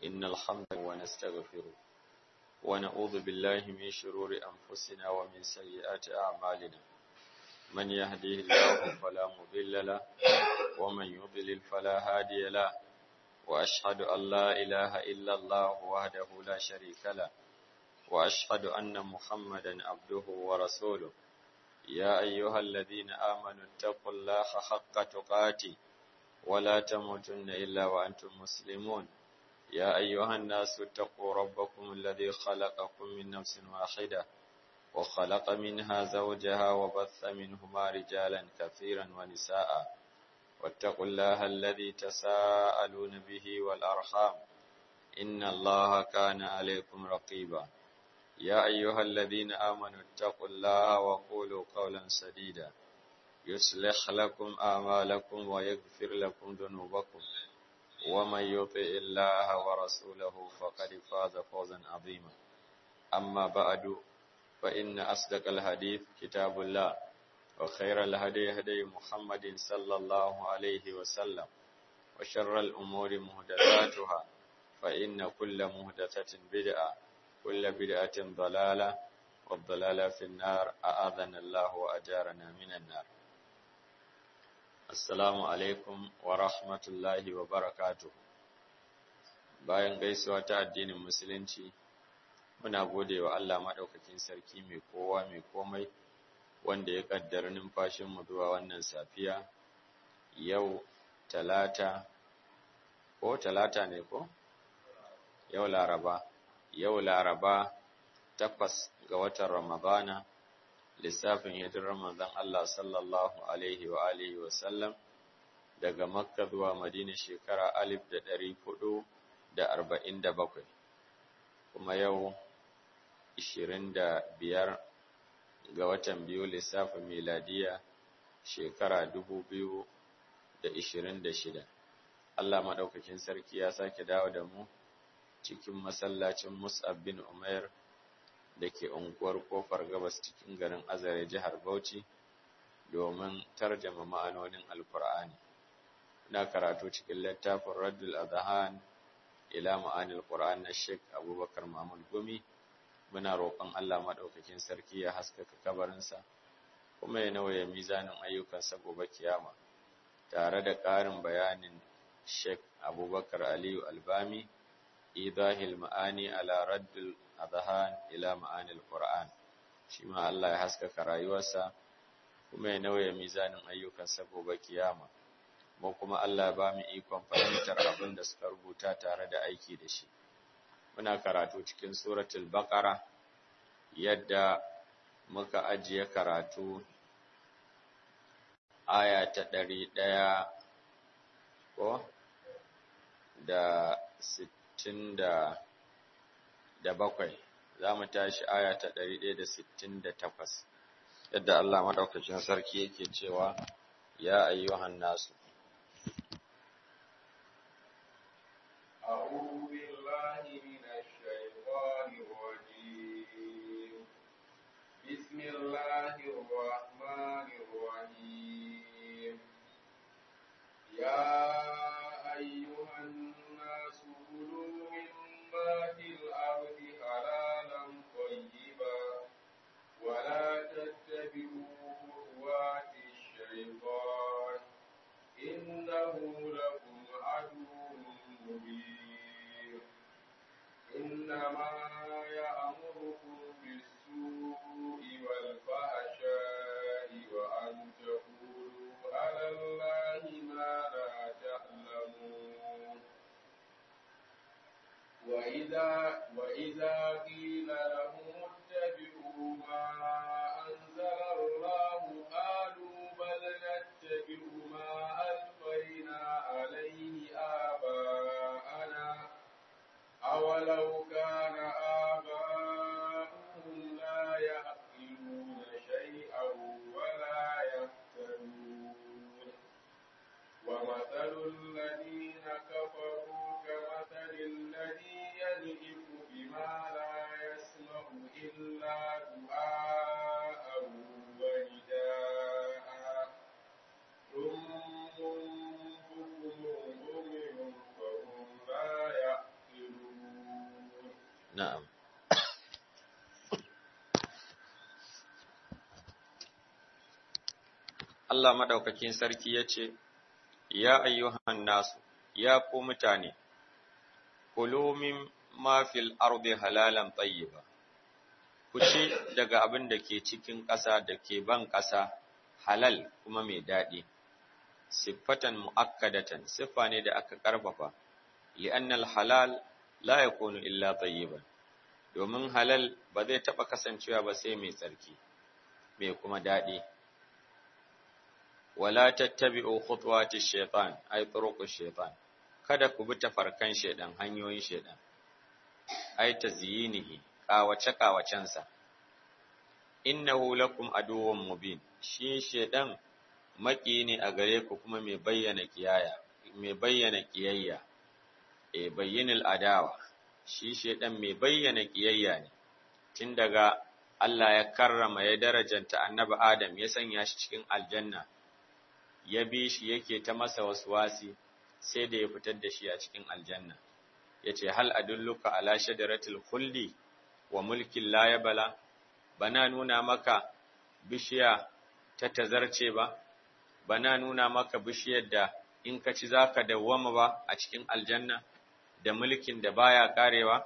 إن الحمد ونستغفره ونعوذ بالله من شرور أنفسنا ومن سيئات أعمالنا من يهديه الله فلا مضل له ومن يضلل فلا هادي له وأشهد أن لا إله إلا الله وحده لا شريك له وأشهد أن محمدا عبده ورسوله يا أيها الذين آمنوا اتقوا الله حق تقاته ولا تموتن إلا وأنتم مسلمون يا أيها الناس اتقوا ربكم الذي خلقكم من نفس واحدة وخلق منها زوجها وبث منهما رجالا كثيرا ونساء واتقوا الله الذي تساءلون به والأرحام إن الله كان عليكم رقيبا يا أيها الذين آمنوا اتقوا الله وقولوا قولا سديدا يصلح لكم أعمالكم ويغفر لكم ذنوبكم ومن يطع الله ورسوله فقد فاز فوزا عظيما أما بعد فإن أصدق الحديث كتاب الله وخير الهدي هدي محمد صلى الله عليه وسلم وشر الأمور مهدثاتها فإن كل مهدثة بدعة كل بدعة ضلالة والضلالة في النار أعاذنا الله وأجارنا من النار Assalamu alaikum wa rahmatullahi wa barakatuh. Bayan gaisuwa ta addinin Musulunci, muna gode wa Allah maɗaukakin sarki mai kowa mai komai wanda ya ƙaddara numfashinmu zuwa wannan safiya, yau talata, ko talata ne ko? Yau laraba, yau laraba takwas ga watan Ramadana. lissafin hijirar manzon Allah sallallahu alaihi wa alihi wa sallam daga Makka zuwa Madina shekara alif da ɗari hudu da arba'in da bakwai kuma yau ishirin da biyar ga watan biyu lissafin miladiya shekara dubu biyu da ishirin da shida Allah maɗaukakin sarki ya sake dawo da mu cikin masallacin Mus'ab bin Umair da ke unguwar kofar gabas cikin garin azare jihar bauchi domin tarjama ma'anonin alkur'ani na karatu cikin littafin raddul adhan ila ma'anil qur'an na sheik abubakar mahmud gumi muna roƙon allah maɗaukakin sarki ya haskaka kabarinsa kuma ya nauye mizanin ayyukansa gobe kiyama tare da ƙarin bayanin sheik abubakar aliyu albami idahil ma'ani ala raddul adhan ila ma'anil Qur'an shi ma Allah ya haskaka rayuwarsa kuma ya nauye mizanin ayyukansa gobe kiyama mu kuma Allah ya ba mu ikon fahimtar abin da suka rubuta tare da aiki da shi muna karatu cikin suratul baqara yadda muka ajiye karatu aya ta ɗari ɗaya ko da sittin da da bakwai za mu tashi aya ta ɗari ɗaya da sittin da takwas yadda Allah maɗaukacin sarki yake cewa ya ayyuhan nasu أعوذ بالله من الشيطان الرجيم بسم الله الرحمن الرحيم يا أيها الناس كلوا مما في الأرض حلالا طيبا ولا تتبعوا خطوات الشيطان إنه لكم عدو مبين إنما يأمركم بالسوء والفحشاء وأن تقولوا على الله ما لا تعلمون وإذا وإذا قيل لهم اتبعوا ما أنزل الله قالوا بل نتبع ما ألفينا عليه آباءنا أولو كان آباؤهم لا يعقلون شيئا ولا يهتدون ومثل الذين كفروا كمثل الذي ينئف بما لا يسمع إلا دعاء ونداء ثم بكم عمي فهم لا يعقلون na'am Allah madaukakin sarki ya ce, Ya ayyuhan nasu, ya ku mutane, kulu min mafil ardi halalan tayyiba ku ci daga abin da ke cikin ƙasa da ke ban ƙasa halal kuma mai daɗi. Siffatan mu'akkadatan, siffa ne da aka ƙarfafa, li'annal halal la yakunu illa tayyiban. Domin halal ba zai taɓa kasancewa ba sai mai tsarki, mai kuma daɗi. wala tattabi'u khutuwati shaytan ay turuqu shaytan kada ku bi tafarkan shaydan hanyoyin shaydan ay tazyinihi qawace qawacensa innahu lakum aduwwun mubin shi shaydan maki ne a gare ku kuma mai bayyana kiyaya mai bayyana kiyayya e bayyinul adawa shi shaydan mai bayyana kiyayya ne tun daga Allah ya karrama ya darajanta annabi Adam ya sanya shi cikin aljanna ya bi shi yake ta masa waswasi sai da ya fitar da shi a cikin aljanna yace hal adulluka ala shajaratil khuldi wa mulkin la yabla bana nuna maka bishiya ta tazarce ba bana nuna maka bishiyar da in ka ci zaka dawwama ba a cikin aljanna da mulkin da baya karewa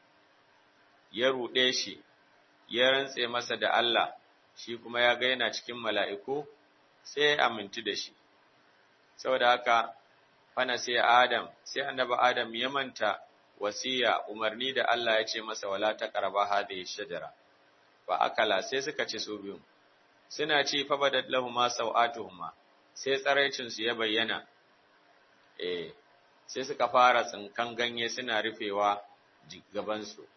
ya rude shi ya rantse masa da Allah shi kuma ya ga yana cikin mala'iku sai ya amintu da shi saboda haka fana sai Adam sai annabi Adam ya manta wasiya umarni da Allah ya ce masa wala taqraба hadhihi shajara fa akala sai suka ci su biyu suna ci fa badat lahumu sawatuhuma sai tsaraicin su ya bayyana eh sai suka fara tsinkan ganye suna rufewa gaban su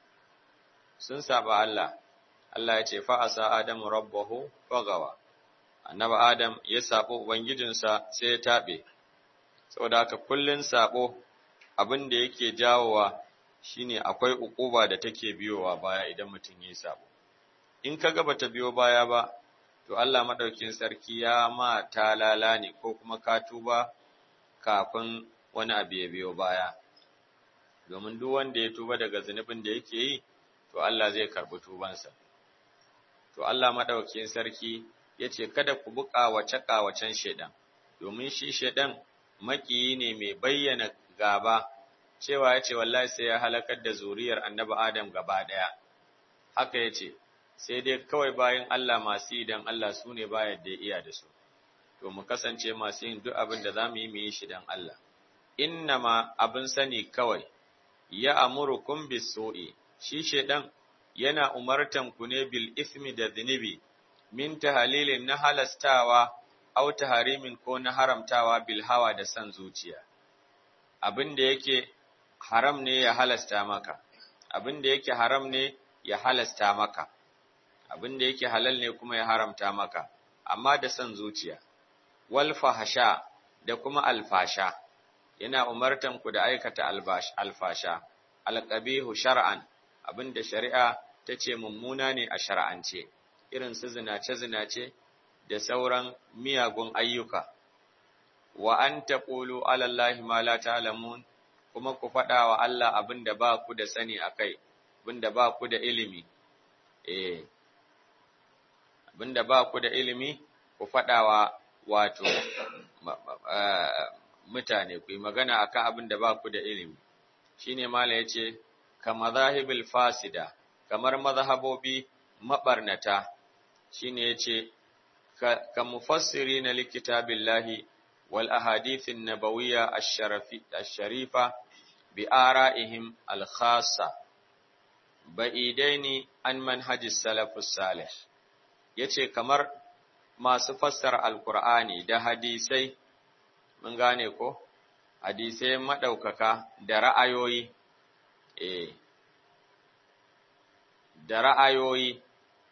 sun saba Allah Allah ya ce fa asa adamu rabbahu fagawa annabi Adam ya sabo ubangijinsa sai ya tabe saboda haka kullun sabo abin da yake jawowa shine akwai ukuba da take biyowa baya idan mutum yayi sabo in kaga bata biyo baya ba to Allah madaukin sarki ya ma talala ne ko kuma ka tuba kafin wani abu ya biyo baya domin duk wanda ya tuba daga zunubin da yake yi to Allah zai karbi tubansa to Allah madaukin sarki ya ce kada ku bi ƙawace-ƙawacen shaidan, domin shi shaidan makiyi ne mai bayyana gaba, cewa ya ce wallahi sai ya halakar da zuriyar annabi Adam gaba ɗaya. Haka ya ce, sai dai kawai bayan Allah masu yi don Allah su ne bayan da iya da su, to mu kasance masu yin duk abin da za mu yi mu yi shi don Allah. Inna ma abin sani kawai, ya amuru kun biso'i, shi shaidan yana umartan ku ne bil ismi da zunubi, min tahalilin na halastawa au taharimin ko na haramtawa bil hawa da san zuciya abin da yake haram ne ya halasta maka abin da yake haram ne ya halasta maka abin da yake halal ne kuma ya haramta maka amma da san zuciya wal fahasha da kuma alfasha yana umartan ku da aikata alfasha alqabihu shar'an abin da shari'a ta ce mummuna ne a shar'ance irin su zinace-zinace da sauran miyagun ayyuka, wa an taƙulu alallahi ma la ta'lamun kuma ku faɗa wa Allah abin da ba ku da sani a kai, abin da ba ku da ilimi, eh, abin da ba ku da ilimi ku faɗa wa wato mutane, ku yi magana a kan abin da ba ku da ilimi. Shi ne Mala ya ce, ka mazahibil fasida, kamar mazhabobi maɓarnata, shine yace ka mufassiri na likitabillahi wal ahadithin nabawiyya ash-sharifa bi ara'ihim al-khassa ba'idaini an manhajis salafus salih yace kamar masu fassara alqur'ani da hadisai mun gane ko hadisai madaukaka da ra'ayoyi eh da ra'ayoyi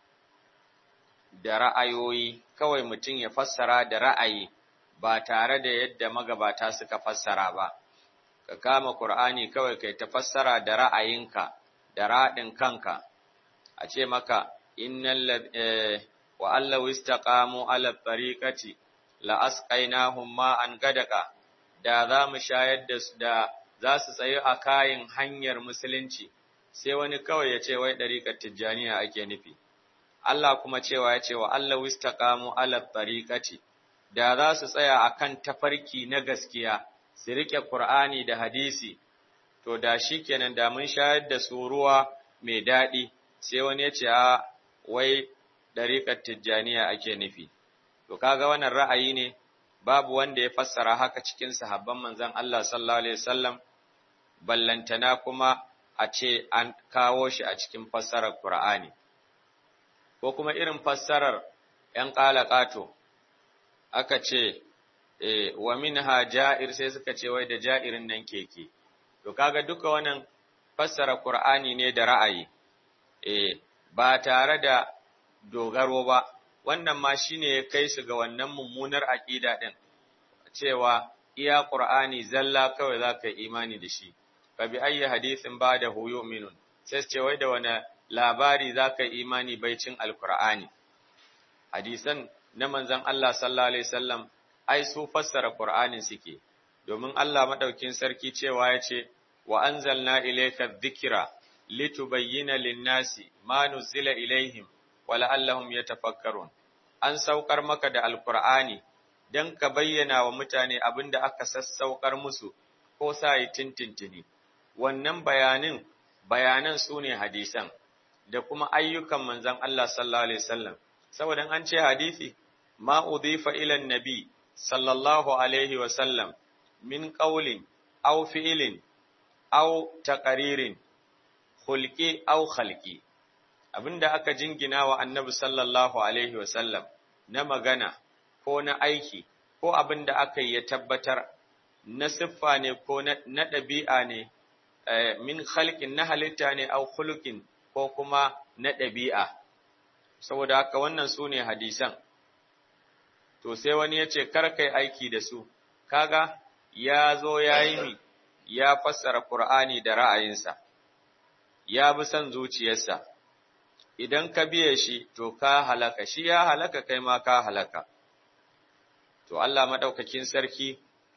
da ra'ayoyi kawai mutum ya fassara da ra'ayi ba tare da yadda magabata suka fassara ba ka kama Qur'ani kawai kai ta fassara da ra'ayinka da raɗin kanka a ce maka innal wa allahu istaqamu ala tariqati la asqainahum ma'an gadaka da za mu shayar da su da za su tsaye a kayan hanyar musulunci sai wani kawai ya ce wai ɗariƙar tijjaniya ake nufi Allah kuma cewa ya ce wa Allah wistaqamu ala tariqati da za su tsaya akan tafarki na gaskiya su rike Qur'ani da hadisi to da shikenan da mun shayar da su ruwa mai daɗi sai wani ya ce a wai ɗariƙar tijjaniya ake nufi to kaga wannan ra'ayi ne babu wanda ya fassara haka cikin sahabban manzon Allah sallallahu alaihi wasallam ballantana kuma a ce an kawo shi a cikin fassarar Qur'ani ko kuma irin fassarar ‘yan ƙalaƙato aka ce e, wa minha ja'ir sai suka ce wai da ja'irin nan keke to kaga duka wannan fassara Qur'ani ne da ra'ayi e, ba tare da dogaro ba wannan ma shine ya kai su ga wannan mummunar aƙida ɗin cewa iya Qur'ani zalla kawai za ka yi imani da shi fa bi ayyi hadisin ba da huyu minun sai ce wai da wani labari za ka yi imani baicin alkur'ani hadisan na manzon Allah sallallahu alaihi wasallam ai su fassara qur'anin suke domin Allah madaukin sarki cewa ya ce wa anzalna ilayka dhikra litubayyana lin-nasi ma nuzila ilaihim wa la'allahum yatafakkarun an saukar maka da alkur'ani dan ka bayyana wa mutane abinda aka sassaukar musu ko sa yi tintintini wannan bayanin bayanan su ne hadisan da kuma ayyukan manzon Allah sallallahu alaihi wasallam saboda an ce hadisi ma udifa ila nabi sallallahu alaihi wasallam min qawlin aw fi'lin aw taqririn khulqi aw khalqi abinda aka jingina wa annabi sallallahu alaihi wasallam na magana ko na aiki ko abinda aka yi ya tabbatar na siffa ne ko na ɗabi'a ne min khalqin na halitta ne au khuluqin ko kuma na ɗabi'a saboda haka wannan su ne hadisan to sai wani ya ce kai aiki da su kaga ya zo ya yi mi ya fassara Qur'ani da ra'ayinsa ya bi son zuciyarsa idan ka biye shi to ka halaka shi ya halaka kai ma ka halaka to Allah madaukakin sarki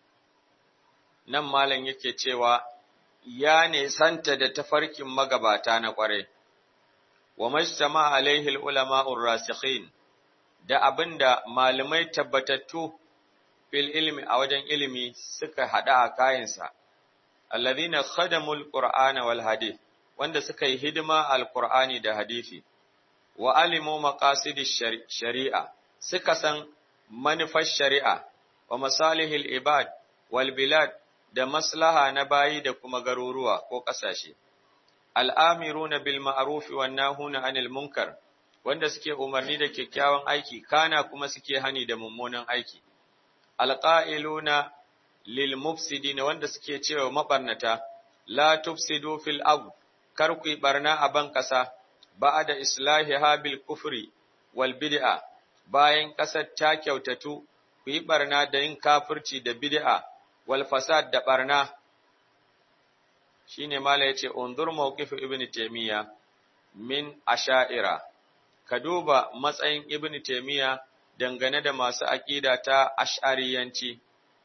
nan malam yake cewa ya nesanta da tafarkin magabata na ƙware, wa majtama alaihi ulama'ur rasikhin da abinda malamai tabbatattu fil ilmi a wajen ilimi suka hada a kayansa, alladhina khadamul qur'ana wal hadith wanda suka yi hidima alqur'ani da hadisi wa alimu maqasidish shari'a suka san manufar shari'a wa masalihil ibad wal bilad da maslaha na bayi da kuma garuruwa ko ƙasashe. Al'amiruna bil ma'arufi wa nahuna anil munkar, wanda suke umarni da kyakkyawan aiki, kana kuma suke hani da mummunan aiki. Alƙa'iluna lil mufsidina wanda suke cewa maɓarnata, la tufsidu fil abu, kar ku yi ɓarna a ban ƙasa, ba da islahi habil kufri wal bid'a, bayan ƙasar ta kyautatu, ku yi ɓarna da yin kafirci da bid'a. wal fasad da barna shine mala yace undur mawqif ibn taymiya min asha'ira ka duba matsayin ibn taymiya dangane da masu aqida ta ash'ariyanci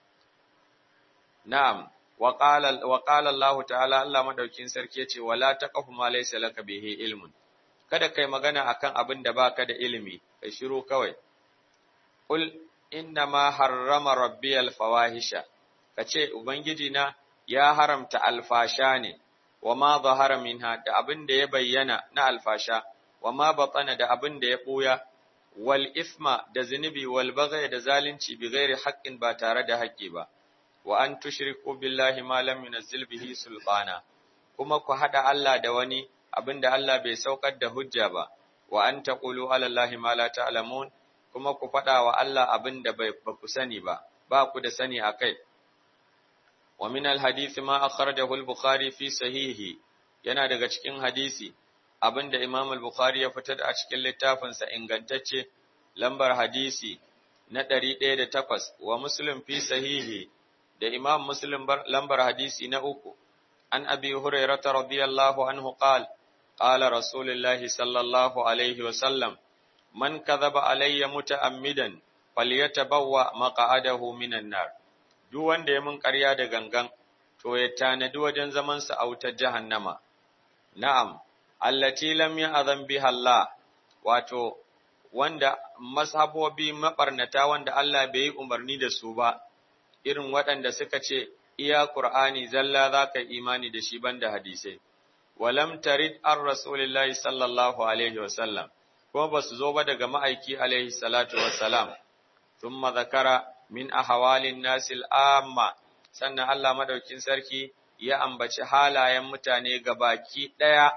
na'am wa qala wa qala Allah ta'ala Allah madaukin sarki yace wala taqfu ma laysa laka bihi ilmun kada kai magana akan abin da baka da ilimi kai shiru kawai qul inna ma harrama rabbiyal fawahisha ka ce Ubangiji na ya haramta alfasha ne, wa ma zahara minha da abin da ya bayyana na alfasha, wa ma batsana da abin da ya ɓuya, wal isma da zunubi wal bagai da zalunci bi gairi haƙƙin ba tare da haƙƙi ba, wa an tushriku billahi ma lam yunazzil bihi sultana, kuma ku haɗa Allah da wani abin da Allah bai saukar da hujja ba, wa an taqulu ala Allahi ma la ta'lamun, kuma ku faɗa wa Allah abin da ba ku sani ba, ba ku da sani a kai. ومن الحديث ما أخرجه البخاري في صحيحه yana daga cikin hadisi abinda Imam al-Bukhari ya fitar a cikin littafinsa ingantacce lambar hadisi na 108 wa Muslim fi sahihi da Imam Muslim lambar hadisi na uku an Abi Hurairah radiyallahu anhu qala qala Rasulullahi sallallahu alaihi wa sallam man kadhaba alayya muta'ammidan falyatabawwa maq'adahu minan nar duk wanda ya mun ƙarya da gangan, to ya tanadi wajen zamansa a wutar jahannama, na'am allati lam ya'zan biha Allah wato wanda mazhabobi mabarnata wanda Allah bai yi umarni da su ba irin waɗanda suka ce iya Qur'ani zalla zaka imani da shi banda hadisai walam tarid ar rasulillahi sallallahu alaihi wasallam kuma basu zo ba daga ma'aiki alaihi salatu wassalam thumma zakara min ahwalin nasil amma sannan Allah madaukin sarki ya ambaci halayen mutane gabaki daya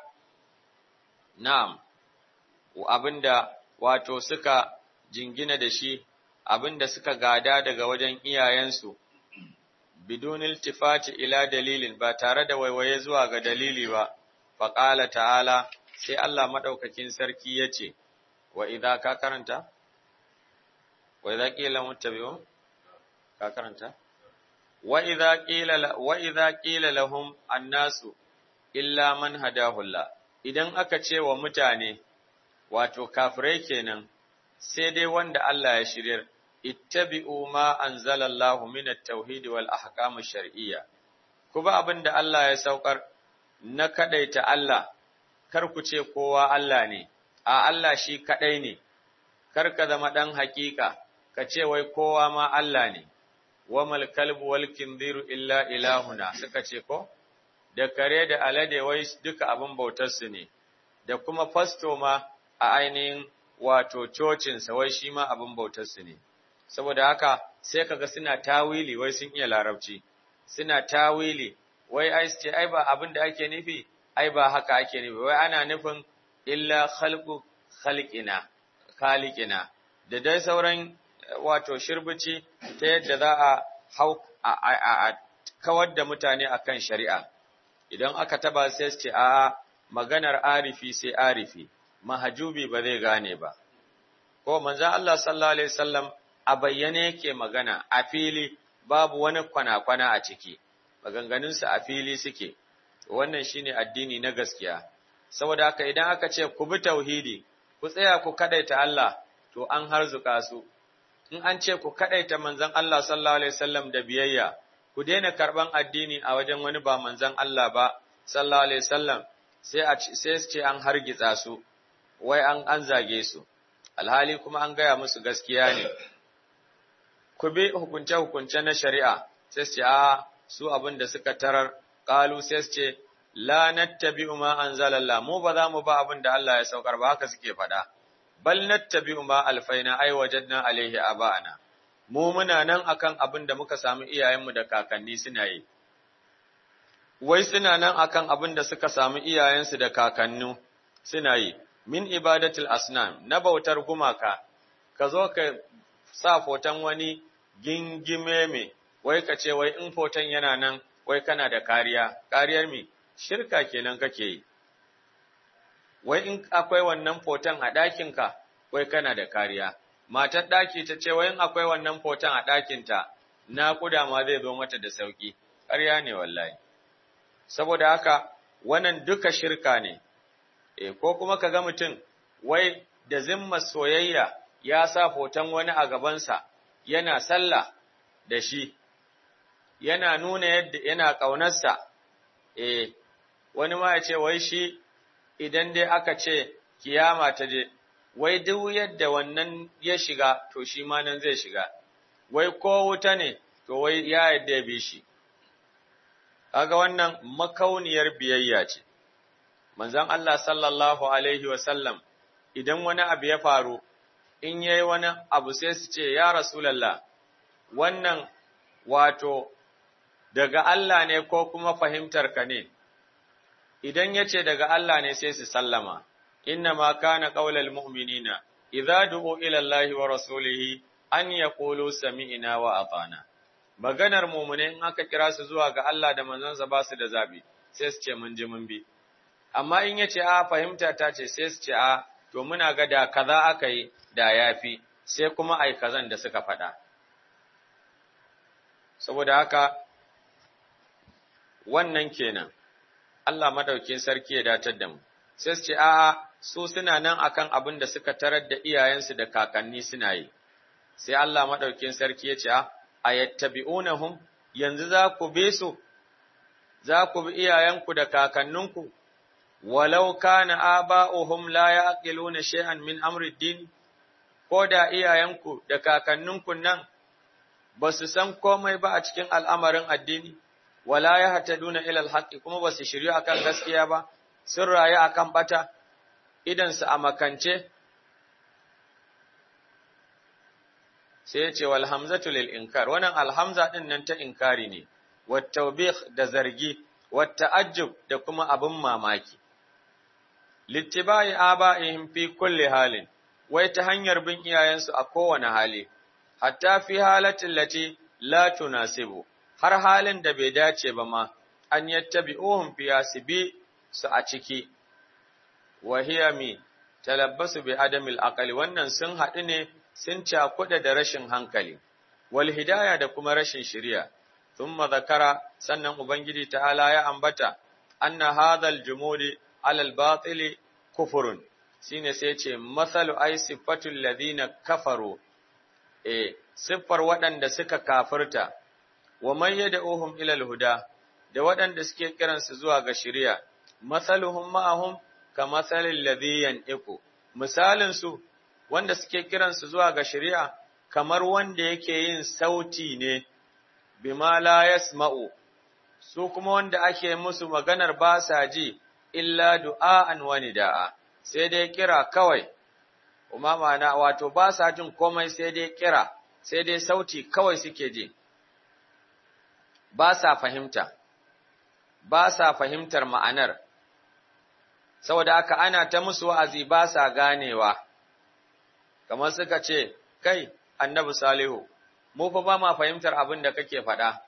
na'am abinda wato suka jingina da shi abinda suka gada daga wajen iyayensu bidun iltifati ila dalilin ba tare da waiwaye zuwa ga dalili ba faqala ta'ala sai Allah madaukakin sarki yace wa idza ka karanta wa idza qila muttabi'un ka karanta wa idza qila wa idza qila lahum annasu illa man hadahu Allah idan aka ce wa mutane wato kafirai kenan sai dai wanda Allah ya shiryar ittabi'u ma anzalallahu min at-tauhid wal ahkam ash-shar'iyya kuma abinda Allah ya saukar na kadaita Allah kar ku ce kowa Allah ne a Allah shi kadai ne kar ka zama dan hakika ka ce wai kowa ma Allah ne wamal kalbu wal kinziru illa ilahuna suka ce ko da kare da alade wai duka abin bautar su ne da kuma fasto ma a ainihin wato cocinsa wai shi ma abin bautarsu ne, saboda haka sai kaga suna tawili wai sun iya larabci, suna tawili wai ai ce ai ba abin da ake nufi, ai ba haka ake nufi, wai ana nufin illa khalqu khalqina khaliqina da dai sauran wato shirbici ta yadda za a hau a kawar da mutane akan shari'a idan aka taba sai ce a maganar arifi sai arifi mahajubi ba zai gane ba. Ko manzan Allah sallallahu Alaihi wasallam a bayyane yake magana a fili babu wani kwana-kwana a ciki, maganganunsa a fili suke, wannan shine addini na gaskiya. Saboda haka idan aka ce ku bi tauhidi, ku tsaya ku kadaita Allah, to an harzuka su. In an ce ku kadaita manzan Allah sallallahu Alaihi wasallam da biyayya, ku daina karɓan addini a wajen wani ba manzan Allah ba, sallallahu Alaihi wasallam, sai su ce an hargitsa su. wai an an zage su alhali kuma an gaya musu gaskiya ne ku bi hukunce hukunce na shari'a sai su ce a su abin da suka tarar qalu sai su ce la nattabi'u ma anzalallah mu ba za mu ba abin da Allah ya saukar ba haka suke faɗa bal nattabi'u ma alfaina ai wajadna alaihi aba'ana mu muna nan akan abin da muka samu iyayenmu da kakanni suna yi wai suna nan akan abin da suka samu iyayensu da kakannu suna yi min ibadatul asnam na bautar gumaka ka zo ka sa foton wani gingime me wai ka ce wai in foton yana nan wai kana da kariya kariyar me shirka kenan kake yi wai in akwai wannan foton a ɗakinka wai kana da kariya matar ɗaki ta ce wai in akwai wannan foton a ɗakinta naƙuda ma zai zo mata da sauƙi ƙarya ne wallahi saboda haka wannan duka shirka ne e, ko kuma ka ga mutum wai da zimma soyayya ya sa hoton wani a gabansa yana sallah da shi yana nuna yadda yana ƙaunarsa e, wani ma ya ce wai shi idan dai aka ce kiyama ta je wai duk yadda wannan ya shiga to shi ma nan zai shiga wai ko wuta ne to wai ya yadda ya bi shi kaga wannan makauniyar biyayya ce manzon Allah sallallahu alaihi wasallam idan wani abu ya faru in yayi wani abu sai su ce ya rasulullah wannan wato daga Allah ne ko kuma fahimtar ka ne idan yace daga Allah ne sai su sallama inna ma kana qaulal mu'minina idza du'u ila Allahi wa rasulihi an yaqulu sami'na wa ata'na maganar mu'mine in aka kira su zuwa ga Allah da manzansa ba su da zabi sai su ce mun ji mun bi amma in yace a fahimta ta ce sai su ce a to muna ga da kaza aka yi da yafi sai kuma ai kazan da suka faɗa saboda haka wannan kenan Allah madaukin sarki ya datar da mu sai su ce a'a su suna nan akan abin da suka tarar da iyayensu da kakanni suna yi sai Allah madaukin sarki ya ce a ayattabi'unahum yanzu za ku bi su za ku bi iyayenku da kakanninku walau kana aba'uhum la yaqiluna shay'an min amri din ko da iyayenku da kakanninku nan ba su san komai ba a cikin al'amarin addini wala yahtaduna ila alhaqi kuma ba su shiryu akan gaskiya ba sun rayu akan bata idan su a makance sai ya ce wal hamzatu lil inkar wannan alhamza din nan ta inkari ne wat tawbih da zargi wat ta'ajjub da kuma abin mamaki littibai aba'ihim fi kulli halin wai ta hanyar bin iyayensu a kowane hali hatta fi halatin lati la tunasibu har halin da bai dace ba ma an yattabi'uhum fi yasibi su a ciki wa hiya mi talabbasu bi adamil aqli wannan sun haɗu ne sun cakuɗa da rashin hankali, wal hidaya da kuma rashin shiriya, thumma zakara sannan Ubangiji ta'ala ya ambata, anna hadhal jumudi alal batili kufurun, shine sai ce, Mathalu ai siffatul ladina kafaru, e, siffar waɗanda suka kafirta, wa man yad'uhum ilal huda, da waɗanda suke kiransu zuwa ga shiriya, mathaluhum ma'ahum ka mathalil ladhi yan'iqu, misalin su wanda suke kiransu zuwa ga shari'a kamar wanda yake yin sauti ne bima la yasma'u su kuma wanda ake musu maganar ba sa ji illa du'a'an wa nida'a sai dai kira kawai kuma mana wato ba sa jin komai sai dai kira sai dai sauti kawai suke ji ba sa fahimta ba sa fahimtar ma'anar saboda haka ana ta musu wa'azi ba sa ganewa kamar suka ce, Kai, annabi Salihu, mu fa ba ma fahimtar abin da kake faɗa.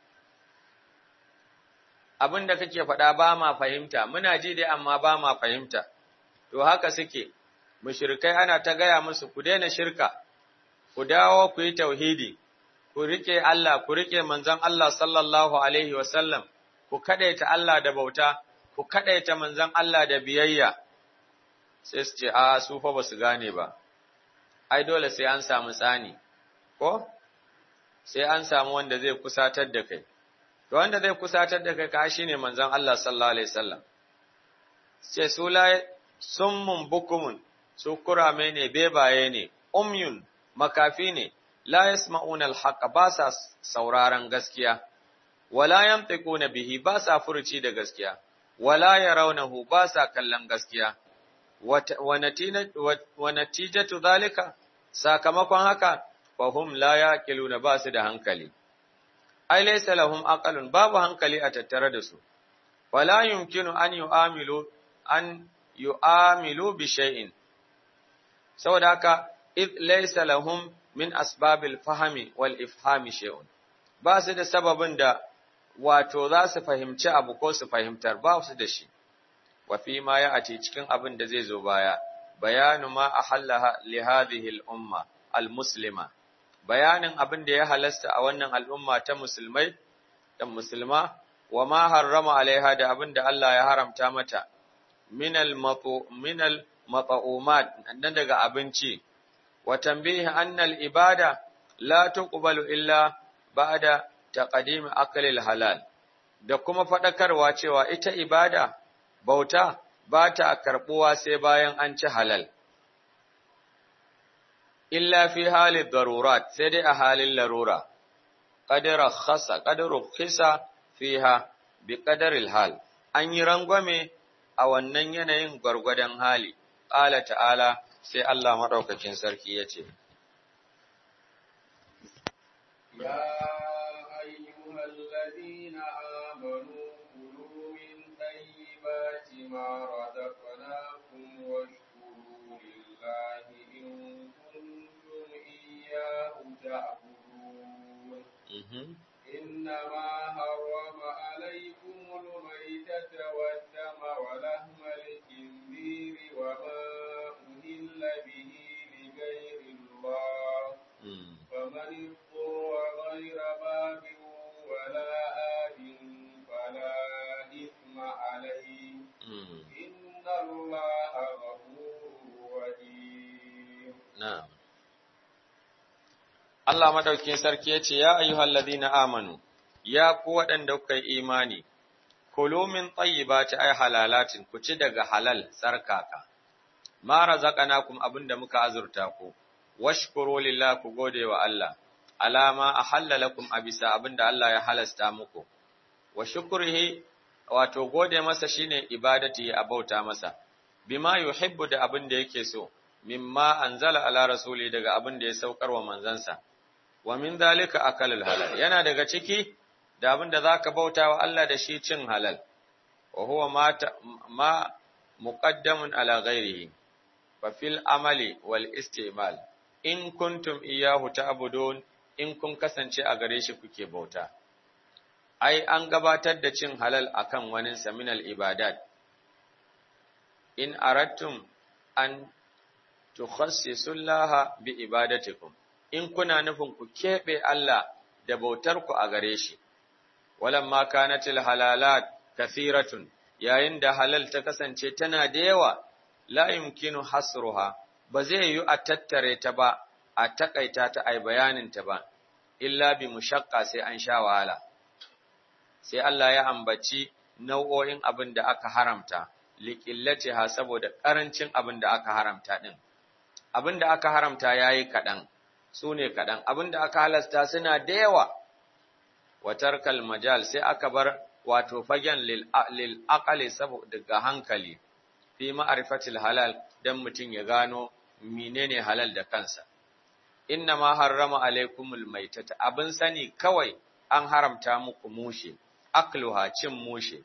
Abin da kake faɗa ba ma fahimta, muna ji dai amma ba ma fahimta. To haka suke, mushrikai ana ta gaya musu ku daina shirka, ku dawo ku yi tauhidi, ku riƙe Allah, ku riƙe manzon Allah sallallahu Alaihi wasallam, ku kaɗaita Allah da bauta, ku kaɗaita manzon Allah da biyayya. Sai su ce, A, su fa ba su gane ba. ai dole sai an samu tsani, ko? Sai an samu wanda zai kusatar da kai. To wanda zai kusatar da kai ka shi ne manzon Allah sallallahu Alaihi wasallam. Ce su la summun bukumun, su kurame ne, bebaye ne, umyun, makafi ne, la yasma'una al ba sa sauraron gaskiya, wala yamtiquna bihi ba sa furuci da gaskiya, wala yarawnahu ba sa kallon gaskiya. wa natijatu zalika sakamakon haka fahum la yaqiluna ba su da hankali ai laysa lahum aqalun babu hankali a tattare da su wala yumkinu an yu'amilu an yu'amilu bi shay'in saboda haka id laysa lahum min asbabil fahmi wal ifhami shay'un ba su da sababin da wato za su fahimci abu ko su fahimtar ba su da shi wa fi ma ya ati cikin abin da zai zo baya bayanu ma ahallaha li hadhihi al-umma al-muslima bayanin abin da ya halasta a wannan al'umma ta musulmai da musulma wa ma harrama alaiha da abin da Allah ya haramta mata min al-matu min al-mat'umat nan daga abinci wa tanbihi anna al-ibada la tuqbalu illa ba'da taqdim akli al-halal da kuma fadakarwa cewa ita ibada bauta ba ta karɓuwa sai bayan an ci halal. Illa fi halin darurat sai dai a halin larura, ƙadirar khasa, ƙadirar khisa fiha bi ƙadaril hal, an yi rangwame a wannan yanayin gwargwadon hali, ƙala ta'ala sai Allah maɗaukakin sarki ya ce. Ya ayyuhal ladina amanu طيبات ما رزقناكم واشكروا لله إن كنتم إياه تعبدون إنما حرم عليكم الميتة والدم ولحم الخنزير وما أهل به لغير الله فمن اضطر غير باب ولا آد فلا إثم عليه إن الله غفور رحيم نعم Allah madaukin sarki ya ce, Ya ayyuhal ladina amanu, ya ku waɗanda kuka yi imani, kulu min tayyibati ay halalatin ku ci daga halal tsarkaka ma razaqnakum abinda muka azurta ku washkuru lillahi ku gode wa Allah alama ahalla lakum abisa abinda Allah ya halasta muku wa shukrihi wato gode masa shine ibadati a bauta masa bima yuhibbu da abinda yake so mimma anzala ala rasuli daga abinda ya saukar wa manzansa wa min zalika akalul halal yana daga ciki da abinda zaka bauta wa Allah da shi cin halal wa huwa ma ma muqaddamun ala ghairihi fa fil amali wal istimal in kuntum iyyahu ta'budun in kun kasance a gare shi kuke bauta ai an gabatar da cin halal akan wani saminal ibadat in aradtum an tukhassisullaha bi ibadatikum in kuna nufin ku kebe Allah da bautar ku a gare shi walamma kanatil halalat kathiratun yayin da halal ta kasance tana da yawa la yumkinu hasruha ba zai yi a tattare ta ba a takaita ta ai bayanin ta ba illa bi mushaqqa sai an sha wahala sai Allah ya ambaci nau'o'in abin da aka haramta liqillatiha saboda karancin abin da aka haramta din abin da aka haramta yayi kadan sune kadan abin da aka halasta suna da yawa watarkal majal sai aka bar wato fagen lil lil aqali saboda ga hankali fi ma'rifatil halal dan mutun ya gano menene halal da kansa inna ma harrama alaikumul maitata abin sani kawai an haramta muku mushe akluha cin mushe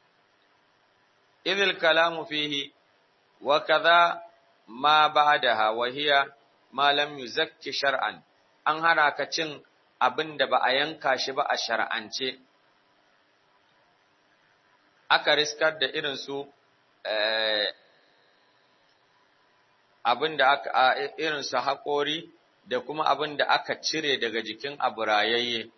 idil kalamu fihi wa kaza ma ba'daha wa hiya ma lam yuzakki shar'an an haraka cin abin da ba a yanka shi ba a shar'ance aka riskar da irin su abin da aka irin su haƙori da kuma abin da aka cire daga jikin abu rayayye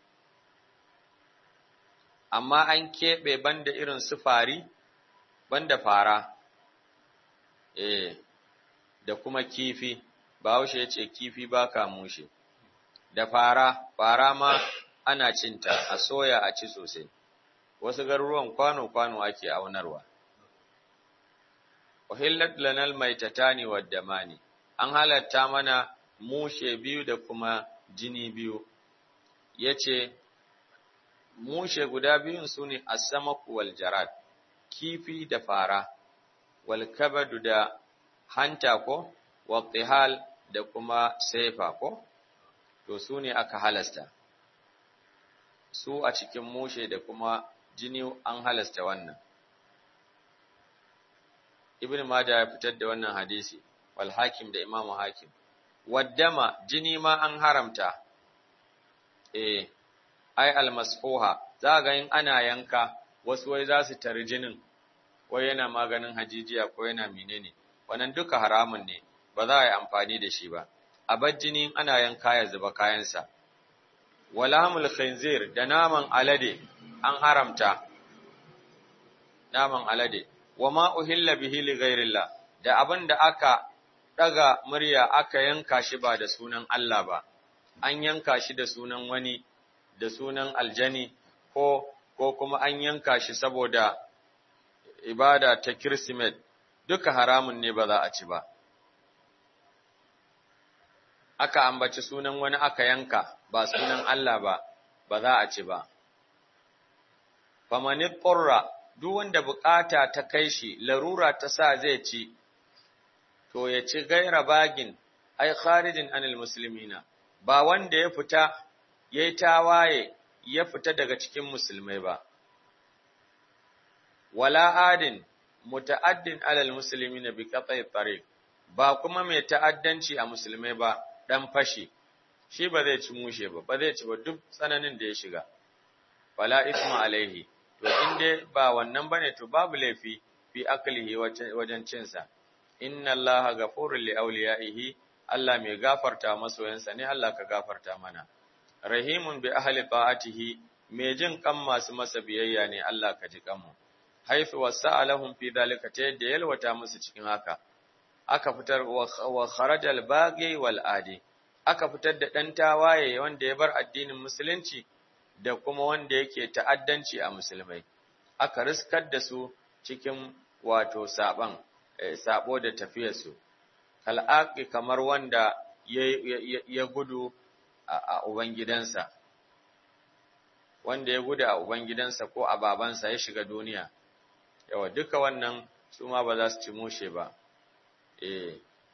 amma an keɓe banda irin su fari banda fara eh da kuma kifi bahaushe ya ce kifi ba ka mushe da fara fara ma ana cinta a soya a ci sosai wasu garuruwan kwano-kwano ake aunarwa uhillat lanal maitatani waddamani an halatta mana mushe biyu da kuma jini biyu yace mushe guda biyun sune as-samaku wal jarad kifi da fara wal kabadu da hanta ko wattihal da kuma saifa ko to sune aka halasta su a cikin mushe da kuma jini an halasta wannan ibn majah ya fitar da wannan hadisi wal hakim da imamu hakim waddama jini ma an haramta eh ai almasfuha za ga in ana yanka wasu wai za su tari jinin ko yana maganin hajijiya ko yana menene wannan duka haramun ne ba za a yi amfani da shi ba a bar jini ana yanka ya zuba kayansa walamul khinzir da naman alade an haramta naman alade wama uhilla bihi li ghairillah da abin da aka daga murya aka yanka shi ba da sunan Allah ba an yanka shi da sunan wani da sunan aljani ko ko kuma an yanka shi saboda ibada ta kirsimet duka haramun ne ba za a ci ba aka ambaci sunan wani aka yanka ba sunan Allah ba ba za a ci ba famani qurra duk wanda bukata ta kai shi larura ta sa zai ci to ya ci gaira bagin ai kharijin anil muslimina ba wanda ya fita yayi tawaye ya fita daga cikin musulmai ba wala adin muta'addin alal muslimina bi qat'i tariq ba kuma mai ta'addanci a musulmai ba dan fashi shi ba zai ci mushe ba ba zai ci ba duk tsananin da ya shiga wala isma alaihi to in dai ba wannan bane to babu laifi fi aklihi wajen cinsa inna allaha ghafurul li awliyaihi Allah mai gafarta masoyansa ne Allah ka gafarta mana rahimun bi ahli ta'atihi mai jin kan masu masa biyayya ne Allah ka ji kanmu haifu wasa'alahum fi dalika ta yadda yalwata musu cikin haka aka fitar wa kharajal baghi wal adi aka fitar da dan tawaye wanda ya bar addinin musulunci da kuma wanda yake ta'addanci a musulmai aka riskar da su cikin wato saban sabo da tafiyarsu kal'aqi kamar wanda ya gudu a ubangidansa wanda ya gudu a ubangidansa ko a babansa ya shiga duniya yawa duka wannan su ma ba za su ci mushe ba eh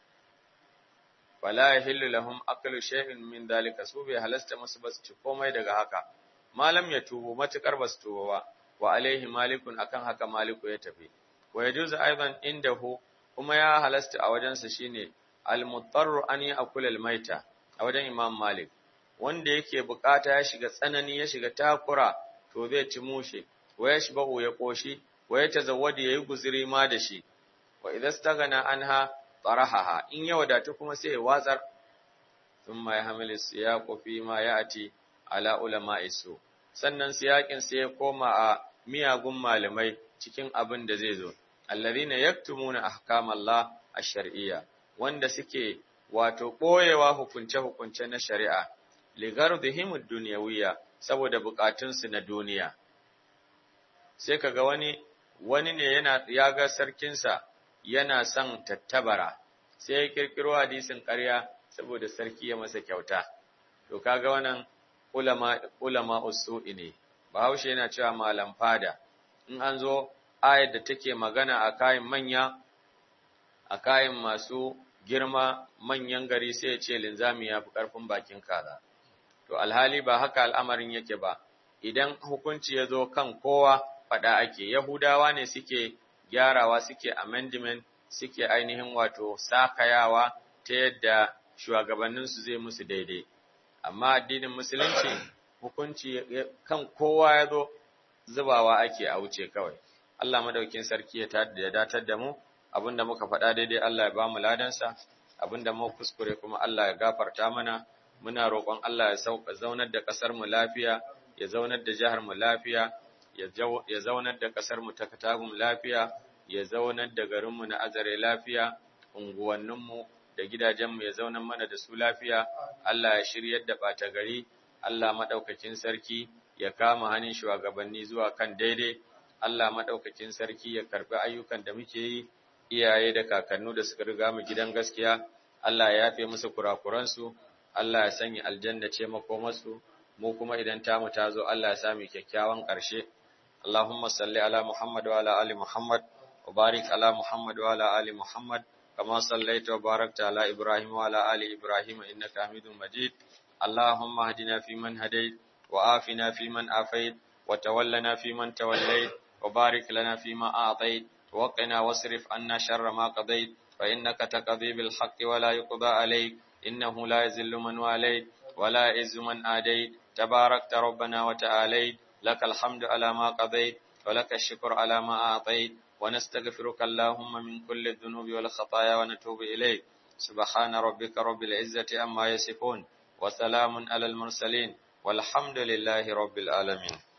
wala yahillu lahum aklu shay'in min dalika su bai halasta musu ba su ci komai daga haka malam ya tubu matukar ba su tuba ba wa alaihi malikun akan haka maliku ya tafi wa yajuzu aidan indahu kuma ya halasta a wajensa shine al-mutarru an ya'kula al-maita a wajen imam malik wanda yake bukata ya shiga tsanani ya shiga takura to zai ci mushe wa yashbahu ya koshi wa ya tazawwadi yayi guzuri ma da shi wa idza stagana anha tarahaha in ya wadatu kuma sai ya watsar thumma yahmilu siyaqu fi ma ya'ti ala ulama'i su sannan siyakin sai ya koma a miyagun malamai cikin abin da zai zo alladhina yaktumuna ahkamallah ash-shar'iyya wanda suke wato boyewa hukunce hukunce na shari'a ligardihim ad-dunyawiyya saboda bukatunsu na duniya sai kaga wani wani ne yana ya ga sarkinsa yana son tattabara sai ya kirkiro hadisin ƙarya saboda sarki ya masa kyauta to kaga wannan ulama ulama usu'i ne bahaushe yana cewa malam fada in an zo ayar da take magana a kayan manya a kayan masu girma manyan gari sai ya ce linzami ya fi ƙarfin bakin kaza to alhali ba haka al'amarin yake ba idan hukunci ya zo kan kowa faɗa ake yahudawa ne suke gyarawa suke amendment suke ainihin wato sakayawa ta yadda shugabanninsu zai musu daidai amma addinin musulunci hukunci kan kowa ya zo zubawa ake a wuce kawai Allah madaukin sarki ya datar da mu abinda muka faɗa daidai Allah ya ba mu ladansa abinda mu kuskure kuma Allah ya gafarta mana muna roƙon Allah ya sauka zaunar da ƙasar mu lafiya ya zaunar da jihar mu lafiya ya zaunar da ƙasar mu ta Katagum lafiya ya zaunar da garin mu na Azare lafiya unguwannin mu da gidajen mu ya zaunar mana da su lafiya Allah ya shiryar da ɓata gari Allah madaukakin sarki ya kama hannun shugabanni zuwa kan daidai Allah madaukakin sarki ya karbi ayyukan da muke yi iyaye da kakannu da suka riga mu gidan gaskiya Allah ya yafe musu kurakuransu Allah ya sanya aljanna ce makomarsu mu kuma idan tamu ta zo Allah ya sami kyakkyawan ƙarshe Allahumma salli ala Muhammad wa ala ali Muhammad wa barik ala Muhammad wa ala ali Muhammad kama sallaita wa barakta ala Ibrahim wa ala ali Ibrahim innaka Hamidum Majid Allahumma hadina fi man hadayt wa afina fi man afayt wa tawallana fi man tawallayt wa barik lana fi ma a'tayt wa qina wasrif anna sharra ma qadayt fa innaka taqdi bil haqqi wa la yuqda alayk إنه لا يذل من واليت ولا يعز من آديت تباركت ربنا وتعاليت لك الحمد على ما قضيت ولك الشكر على ما أعطيت ونستغفرك اللهم من كل الذنوب والخطايا ونتوب إليك سبحان ربك رب العزة أما يصفون وسلام على المرسلين والحمد لله رب العالمين